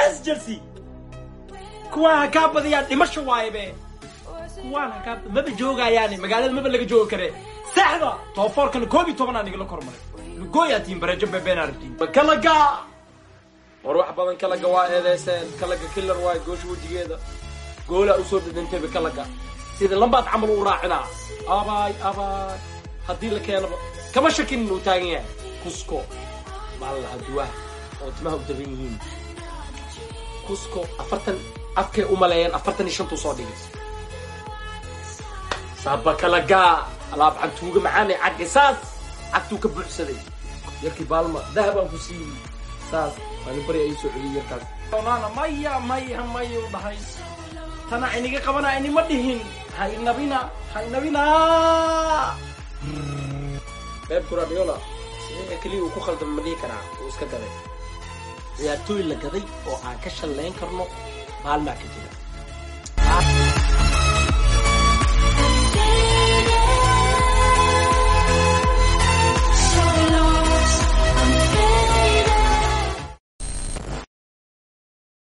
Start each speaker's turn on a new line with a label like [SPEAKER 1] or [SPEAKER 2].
[SPEAKER 1] yes chelsea kuwaan ha kaa badiyaan dhimasho waaye be kuwaan ha kaa maba joogayaani magaalada maba laga joogi kare saxda toofoorkana koob iyo tobanaa nigala kormaray lugooyaa tiin bareejo bebeena aragtiin kalaga war wax badan kalaga waa eedeyseen kalaga killer waaye goosha wejigeeda goolaa usoo dhadhantayba kalaga sida lambaad camal u raacinaa abaay abaay haddii la keenaba kama shakin inuu taagan yahay kusko baa la lahaa duwaha oo timaha u daban yihiin kusko afartan afkay u maleeyeen afartan iyo shantuu soo dhigay saaba kalagaa alaab cantuuga macaanay cagga saas cagtuu ka buuxsaday yarkii baalma dahabaan ku siiyey saas waani bari ay soo celiyey yarkaas onaana maya maya maya u dhahay tana iniga qabana inima dhihin haynabina haynabina beeb guradiola sidee keliya uu ku khaldama ma dhihi karaa uu iska gaday ciyaartooy la gaday oo aan ka shallayn karno maalmaa ka jira